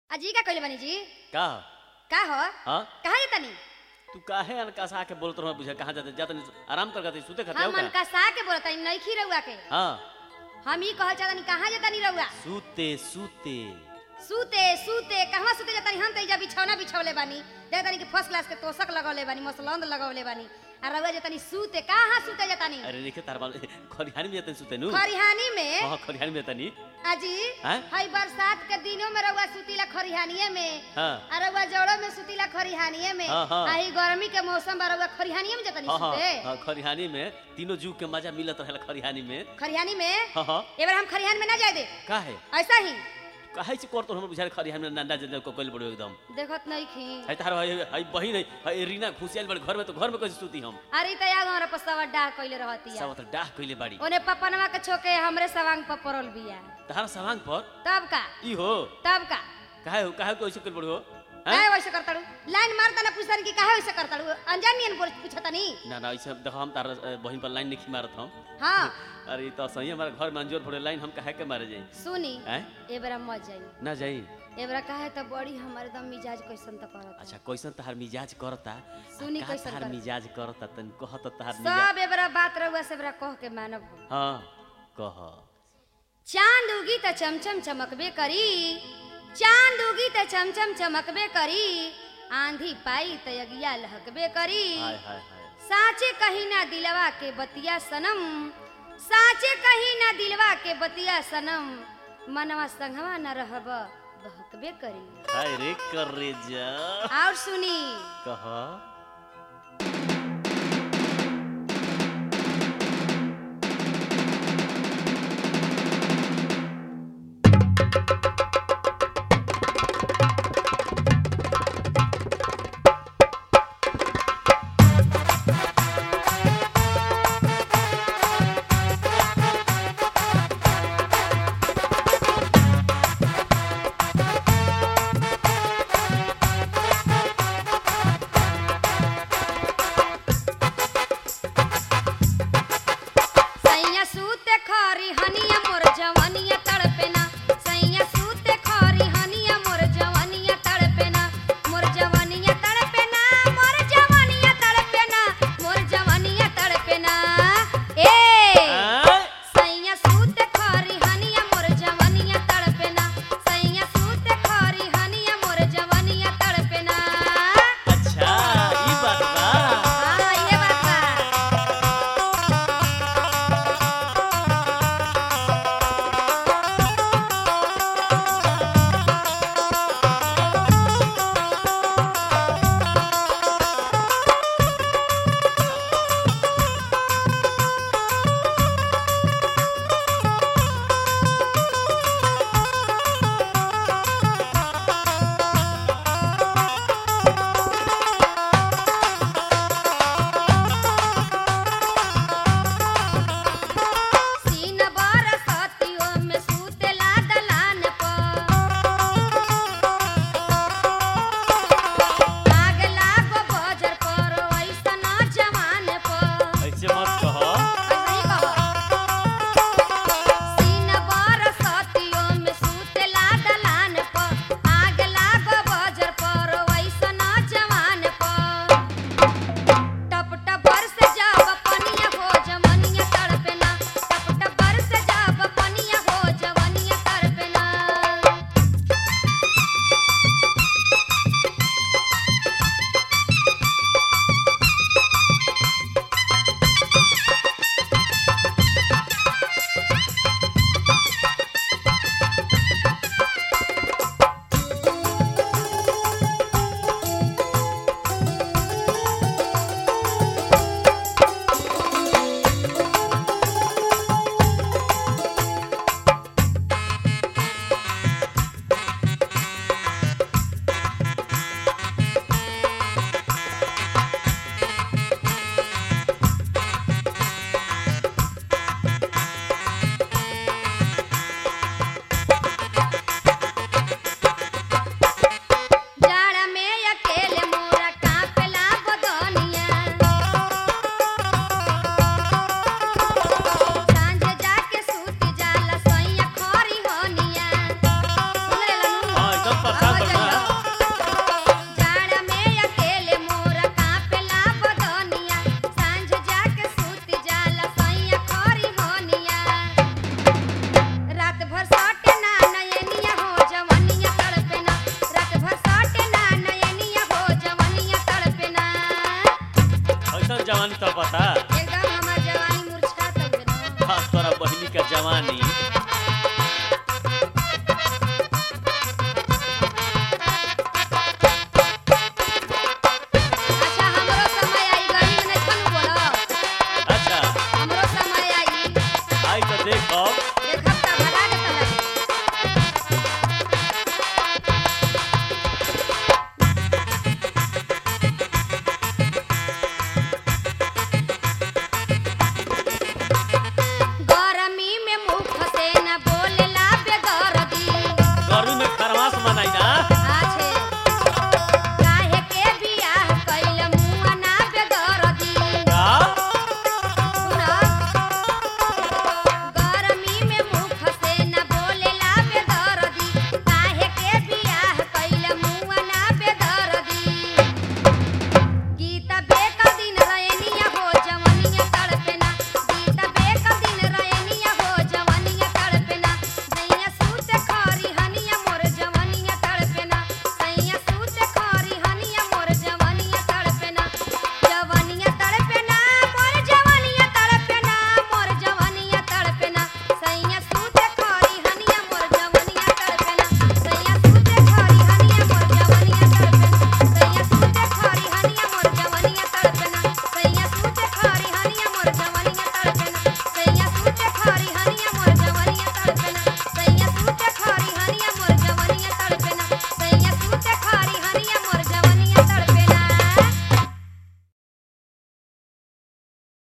अजी का कइले बानी जी का का हो हाँ कहाँ जतानी तू काहे अनकसा के बोलत रहो बुझे कहां जाते जाते आराम कर करते सुते खाते हम हो मन का का सा के बोलतानी नइखी रउआ के हां हम ई कहल चाहतानी कहाँ जतानी रउआ सूते सूते सूते सूते कहवा सूते जतानी हम त इजा बिछौना बिछौले बानी देखतानी कि फर्स्ट क्लास के तोशक लगौले बानी मसलंद लगौले बानी आ रउआ जतानी सूते कहाँ सूते जतानी अरे देखे तार बाल खरिहानी में जाते सुते नु खरिहानी में हां खरिहानी में तनी अजी हैं? हई बरसात के दिनों में रउआ सुतीला खरिहानिए में हां आ रउआ जड़ों में सुतीला खरिहानिए में हाँ, हाँ। आ ही गर्मी के मौसम बा रउआ खरिहानिए में जतानी हां सूते हां खरिहानी में तीनों जुग के मजा मिलत रहेला खरिहानी में खरिहानी में हां हां एबार हम खरिहान में ना जाए दे काहे ऐसा ही काहे से करतो हम बुझारे खरिहानी में नंदा जदे को कोल पड़ो एकदम देखत नहीं खी है तार हई हई बहिन हई रीना खुशियाल बड़ घर में तो घर में कैसे सूती हम अरे त या हमरा पर सवा डाह कइले रहती सब त डाह कइले बाड़ी ओने पपनवा के छोके हमरे सवांग पर पड़ल बिया तार सवांग पर तब का ई हो तब का काहे हो काहे को ऐसे कोल पड़ो काहे वैसे करताड़ू लाइन मारता ना पूछतानी कि काहे वैसे करताड़ू अनजान नियन बोल पूछतानी ना ना ऐसे देखो हम तार अ, बहिन पर लाइन नहीं मारत हम हां अरे ई तो सही हमारे घर में अंजोर फोड़े लाइन हम काहे के मारे जाई सुनी हैं एबरा मत जाई ना जाई एबरा काहे त बड़ी हमारे दम मिजाज कैसन त करत अच्छा कैसन तहार मिजाज करता सुनी का कैसन तहार करता। मिजाज करता तन कहत तहार मिजाज सब एबरा बात रहुआ से एबरा कह के मानब हम। हां कह चांद उगी त चमचम चमकबे करी चांद उगी त चमचम चमकबे करी आंधी पाई त यगिया लहकबे करी हाय हाय हाय साचे कहीं ना दिलवा के बतिया सनम साचे कहीं ना दिलवा के बतिया सनम मनवा संगवा न रहब बहकबे करी हाय रे कर रे जा और सुनी कह बनवास मनाई ना